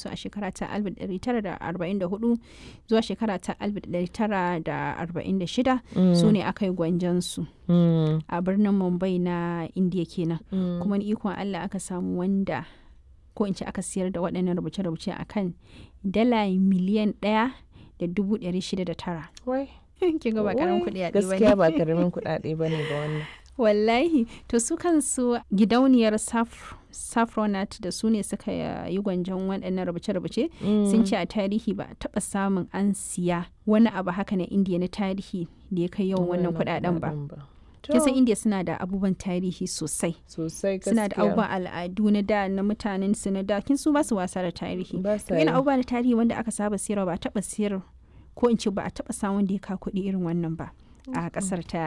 su a shekara ta 1944 zuwa shekara ta 1946 su ne aka yi gwanjansu a birnin mumbai na indiya kenan kuma ni ikon allah aka samu wanda ko in ce aka siyar da waɗannan rubuce-rubuce a kan dala miliyan ɗaya da dubu ɗari shida da tara kin ga ba karamin kuɗi a gaskiya ba karamin kuɗaɗe ba ne ba wannan wallahi to su kansu gidauniyar saffronat da su ne suka yi gwanjon waɗannan rubuce-rubuce sun ce a tarihi ba a taɓa samun an siya wani abu haka na indiya na tarihi da ya kai yawan wannan kuɗaɗen ba kisan indiya suna da abubuwan tarihi sosai sosai suna da abubuwan al'adu na da na mutanen su na da kin su ba su wasa da tarihi Ba sa yana yi. abubuwa na tarihi wanda aka saba siyarwa ba a taɓa siyar ko in ce ba a taɓa samun da ya ka kuɗi irin wannan ba a ƙasar ta